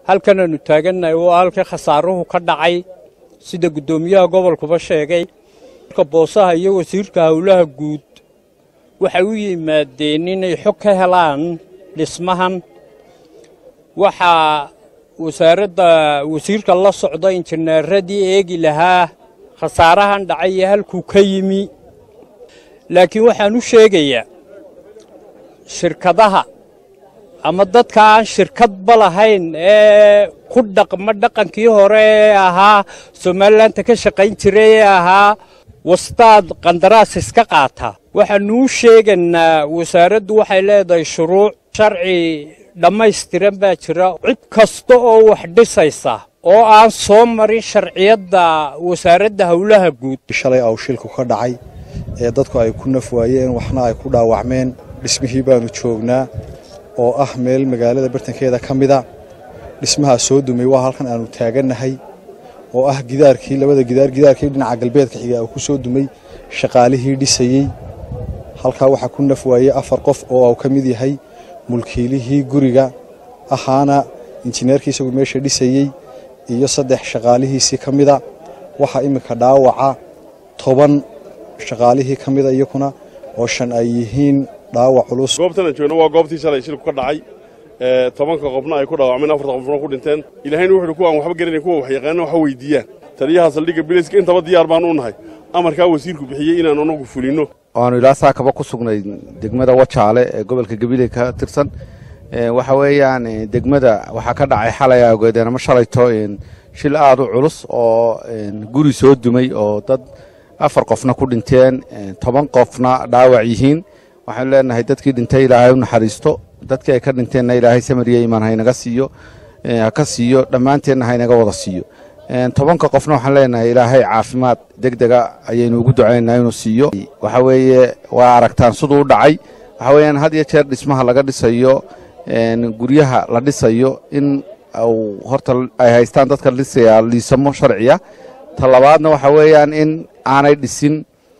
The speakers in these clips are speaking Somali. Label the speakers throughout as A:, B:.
A: halkan aanu taagannahay waa halkii khasaaruhu ka dhacay sida guddoomiyaha gobolkuba sheegay ka boosaha iyo wasiirka howlaha guud waxay u yimaadeen inay xog ka helaan dhismahan waxaa wasaaradda wasiirka la socda injineeradii eegi lahaa khasaarahan dhacay iyo halkuu ka yimi laakiin waxaan u sheegayaa shirkadaha ama dadka aan shirkadba lahayn ee ku dhaqma dhaqankii hore ee ahaa somalilanka ka shaqayn jiray ee ahaa wastaad qandaraas iska qaata waxaannu u sheegaynaa wasaaraddu waxay leedahay shuruuc sharci dhammaystiran baa jira cid kasta oo wax dhisaysa oo aan soo marin sharciyadda wasaaradda howlaha guud
B: shalay aw shilku ka dhacay ee dadku ay ku naf waayeen waxna ay ku dhaawacmeen dhismihii baannu joognaa oo ah meel magaalada bartankeeda ka mida dhismahaa soo dumay waa halkan aannu taagannahay oo ah gidaarkii labada gidaar gidaarkii dhinaca galbeedka xiga uu ku soo dumay shaqaalihii dhisayey halkaa waxaa ku naf waayey afar qof oo uu ka mid yahay mulkiilihii guriga ahaana injineerkii isagu meesha dhisayey iyo saddex shaqaalihiisii ka mida waxaa iminka dhaawaca toban shaqaalihii ka mida iyakuna oo shan ay yihiin dhaawac culus
C: goobtana joogno waa goobtii shalay shilku ka dhacay tobanka qofna ay ku dhaawacmeen afarta qofna ku dhinteen ilaahayna wuxuuhi kuwaan waxba garanay kuwa wax yaqaana waxa weydiiyaan taliyaha saldhigga biliska intaba diyaar baan u nahay amarkaa wasiirku bixiyey inaan anagu fulinno
D: waanu ilaa saakaba ku sugnay degmada wajaale ee gobolka gabiley ka tirsan waxa weeyaan degmada waxaa ka dhacay xalay awgeedeen ama shalayto shil aad u culus oo guri soo dumay oo dad afar qofna ku dhinteen toban qofna dhaawac yihiin waxaanu leenahay dadkii dhintay ilaahay u naxariisto dadkii ay ka dhinteenna ilaahay samariya imaan haynaga siiyo haka siiyo dhammaanteenna haynaga wada siiyo tobanka qofna waxaan leenahay ilaahay caafimaad deg dega ayaynu ugu ducaynaa inuu siiyo waxa weeye waa aragtaan siduu u dhacay waxa weeyaan had iyo jeer dhismaha laga dhisayo guryaha la dhisayo in uu horta ay haystaan dadka dhisaya liisamo sharciya ta labaadna waxa weeyaan in aanay dhisin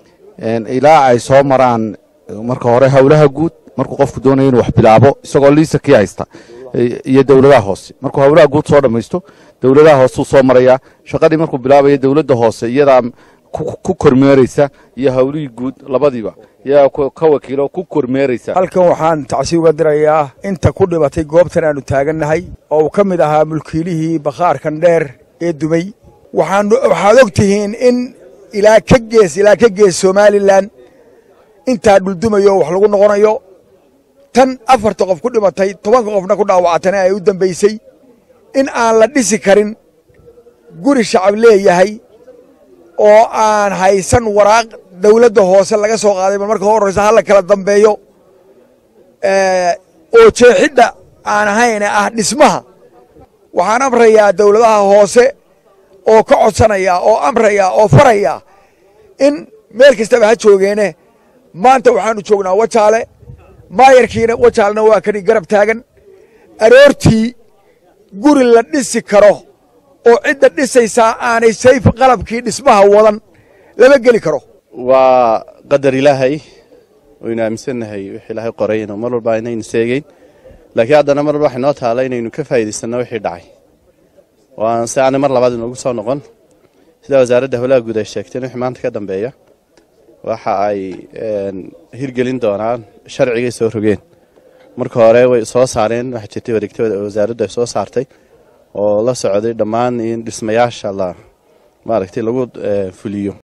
D: ilaa ay soo maraan marka hore howlaha guud markuu qofku doonaya inuu wax bilaabo isagoo liisa kii haysta iyo dowladaha hoose markuu howlaha guud soo dhammaysto dowladaha hoosuu soo marayaa shaqadii markuu bilaabaya dowladda hoose iyadaa ku kormeeraysa iyo howlihii guud labadiiba iyadaa ka wakiilo ku kormeeraysa
E: halkan waxaan tacsi uga dirayaa inta ku dhibatay goobtan aannu taagannahay oo uu ka mid ahaa mulkiilihii bakhaarkan dheer ee dumay waxaad og tihiin in ilaa ka gees ilaa ka gees somalilan intaa dhuldumayo wax lagu noqonayo tan afarta qof ku dhimatay tobanka qofna ku dhaawacatana ay u dambaysay in aan la dhisi karin guri shacab leeyahay oo aan haysan waraaq dawladda hoose laga soo qaaday bal marka horraysa hala kala dambeeyo oo jeexidda aan ahayne ah dhismaha waxaan amrayaa dawladaha hoose oo ka codsanaya oo amraya oo faraya in meel kastaba ha joogeene maanta waxaannu joognaa wajaale maayarkiina wajaalena waa kani garab taagan aroortii guri la dhisi karo oo cidda dhisaysaa aanay sayf qalabkii dhismaha wadan lama geli karo
F: waa qadar ilaahay waynu aaminsannahay wix ilaahay qoray inuu mar walba inaynu seegeyn laakiin haddana mar walba waxay noo taala inaynu ka faa'iidaysanno wixii dhacay waan si aanay mar labaad inoogu soo noqon sida wasaaradda howlaha guud ay sheegteen wixii maanta ka dambeeya waxa ay hirgelin doonaan sharcigay soo rogeen marka hore way soo saareen waxaa jirtay wareegtada wasaaraddu ay soo saartay oo la socday dhammaan in dhismayaasha la maaragtay lagu fuliyo